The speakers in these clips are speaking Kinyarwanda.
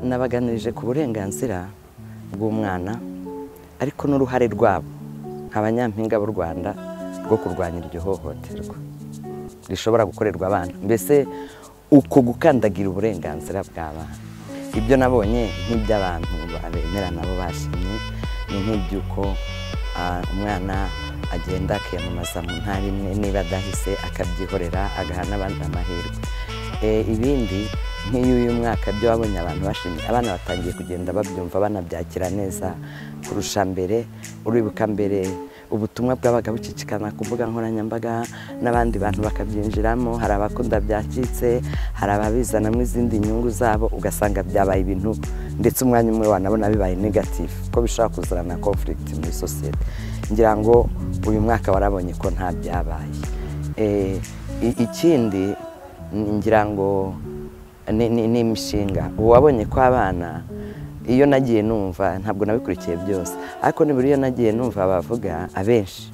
nabaganirije ku burenganzira bw'umwana ariko n'uruhare rwabo abanyampinga b'u rwanda rwo kurwanya iryo hohoterwa rishobora gukorerwa abana mbese uko gukandagira uburenganzira bw'abana ibyo nabonye nk'iby'abantu babemera nabo bashimye ni nk'iby'uko umwana agenda akiyamamaza mu ntara imwe niba adahise akabyihorera agaha n'abandi amahirwe ibindi nk'iyo uyu mwaka byo wabonye abantu bashimye abana batangiye kugenda babyumva banabyakira neza kurusha mbere uribuka mbere ubutumwa bwabaga bucicikana ku mbuga nkoranyambaga n'abandi bantu bakabyinjiramo hari abakunda byacitse hari ababizanamo izindi nyungu zabo ugasanga byabaye ibintu ndetse umwanya umwe wanabona bibaye negatifu ko bishobora kuzana konfurigiti muri sosiyete ngira ngo uyu mwaka warabonye ko nta byabaye ikindi ngira ngo ni imishinga uwabonye ko abana iyo nagiye numva ntabwo nabikurikiye byose ariko nibura iyo nagiye numva bavuga abenshi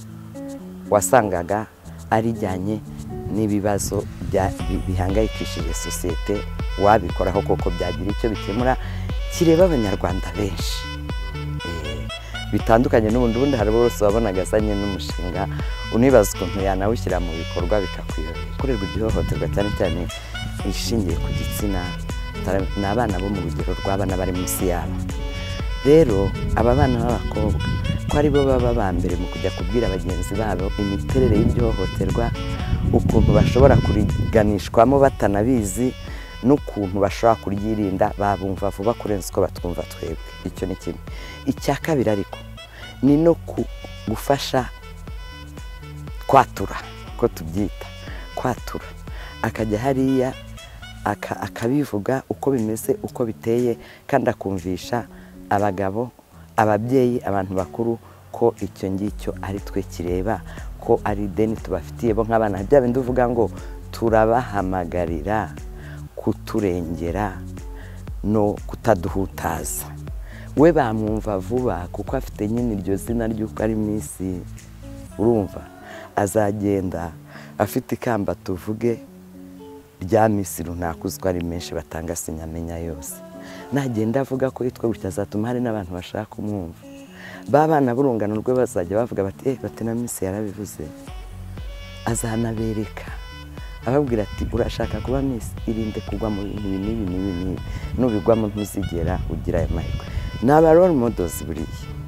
wasangaga ari ijyanye n'ibibazo bihangayikishije sosiyete wabikoraho koko byagira icyo bikemura kireba abanyarwanda benshi bitandukanye n'ubundi ubundi hari bose wabonaga azanye n'umushinga unibaza ukuntu yanawushyira mu bikorwa bikakuyobera gukorerwa igihohoterwa cyane cyane ishingiye ku gitsina ni abana bo mu rugero rw'abana bari munsi yabo rero aba bana b'abakobwa ko ari bo baba ba mbere mu kujya kubwira bagenzi babo imiterere y'iryohohoterwa ukuntu bashobora kuriganishwamo batanabizi n'ukuntu bashobora kuryirinda babumva vuba kurenza uko batwumva twebwe icyo ni kimwe icya kabiri ariko ni no gufasha kwatura ko tubyita kwatura akajya hariya akabivuga uko bimeze uko biteye kandi akumvisha abagabo ababyeyi abantu bakuru ko icyo ngicyo ari twe kireba ko ari ideni tubafitiye bo nk'abana bya bindi uvuga ngo turabahamagarira kuturengera no kutaduhutaza we bamwumva vuba kuko afite nyine iryo zina ry'uko ari mu isi urumva azagenda afite ikamba tuvuge rya minsi runaka uzwi ari menshi batanga sinyamenya yose nagenda avuga ko yitwa gutya azatuma hari n'abantu bashaka kumwumva ba bana b'urungano rwe bazajya bavuga bati bati na minsi yarabivuze azanabereka ababwira ati urashaka kuba minsi irinde kugwa mu bintu n'ibi n'ibi n'ibi n'ubigwamo ntuzigera ugira ayo mahirwe ni aba role models buriya